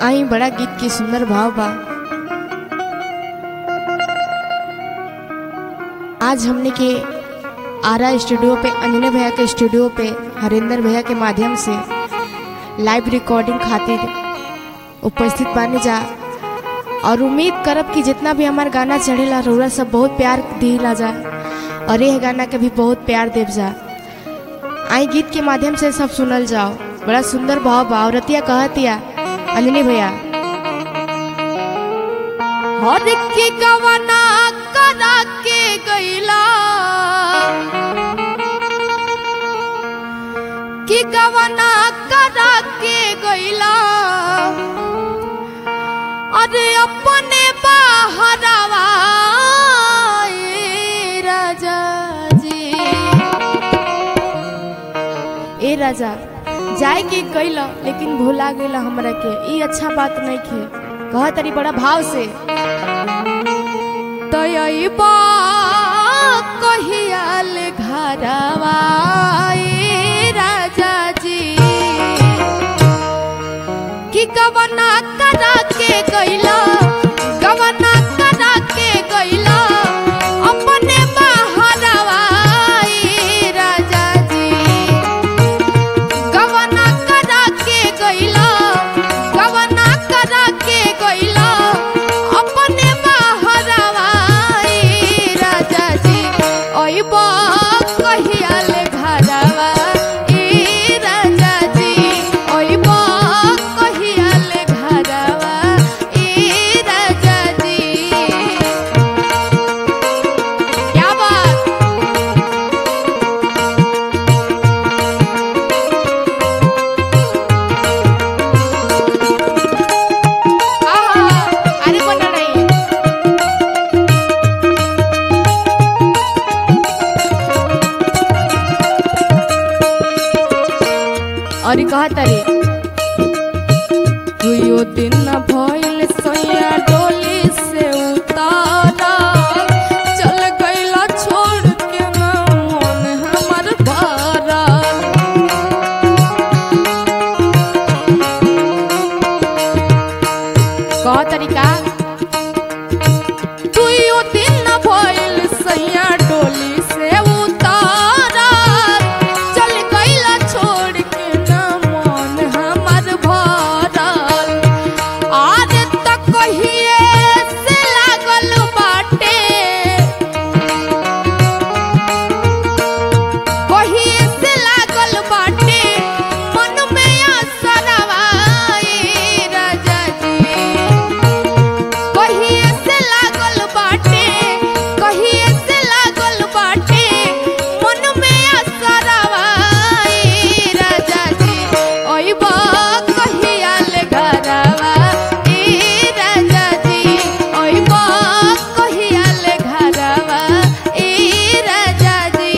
आई बड़ा गीत के सुंदर भाव बा आज हमने के आरा स्टूडियो पे अंजने भैया के स्टूडियो पे हरिंदर भैया के माध्यम से लाइव रिकॉर्डिंग खातिर उपस्थित बानी जा और उम्मीद करब कि जितना भी हमार गाना चढ़ेला रउरा सब बहुत प्यार दिला जा और यह गाना के भी बहुत प्यार देव जा आई गीत के माध्यम से सब सुनल जाओ बड़ा सुंदर भाव बा औरतिया कहतिया अंजनी भैया हर की गवना करा के गईला कि गवना करा के गईला अरे अपने बाहरवा ए राजा जी ए राजा जाए के कैल लेकिन भूला गेला हमरा के ई अच्छा बात नहीं खे कह तरी बड़ा भाव से तयबा कहियाल घरवा ए राजा जी कि गवना करा के गईला गवना करा के गईला अपने बाहरवा ए राजा जी गवना करा के गईला गवना करा के गईला अपने बाहरवा ए राजा जी ओइबा कहियाल घरवा ए राजा जी ओइबा कहियाल घरवा ए राजा जी क्या बात आहा, अरे कोण नाही और कहा तारे दुयो दिन न भइल सैया डोली से उतारा चल गईला छोड़ के ना मन हमर भरा कह तरीका दुइयो दिन न भइल सैया डोली से उतारा चल गईला छोड़ के ना मन हमर भरल आज तक कहिए से लागल बाटे कहिए से लागल बाटे मन में असरवा ए राजा जी कहिए से लागल बाटे कहिए से लागल बाटे मन में असरवा ए राजा जी ओइबा कहियाल घरवा ए राजा जी ओइबा कहियाल घरवा ए राजा जी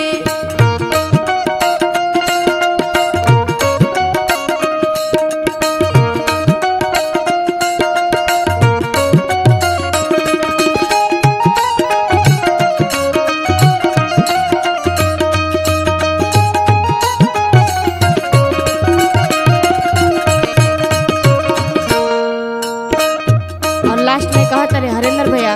और लास्ट में कहा तारे हरेंद्र भैया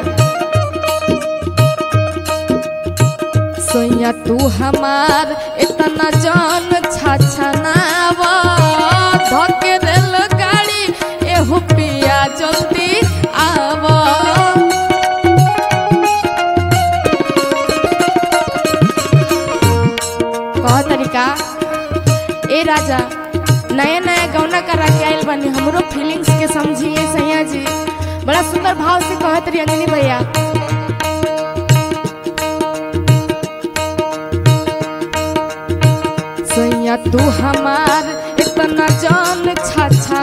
सोया तू हमार इतना जान छछनावा धके रेल गाड़ी एहु पिया जल्दी आवा कह तरीका ए राजा नया नया गौना करा के आइल बानी हमरो फीलिंग्स के समझिए सैया जी बड़ा सुंदर भाव से कहत रही अंजनी भैया सैया तू हमार इतना जान छछा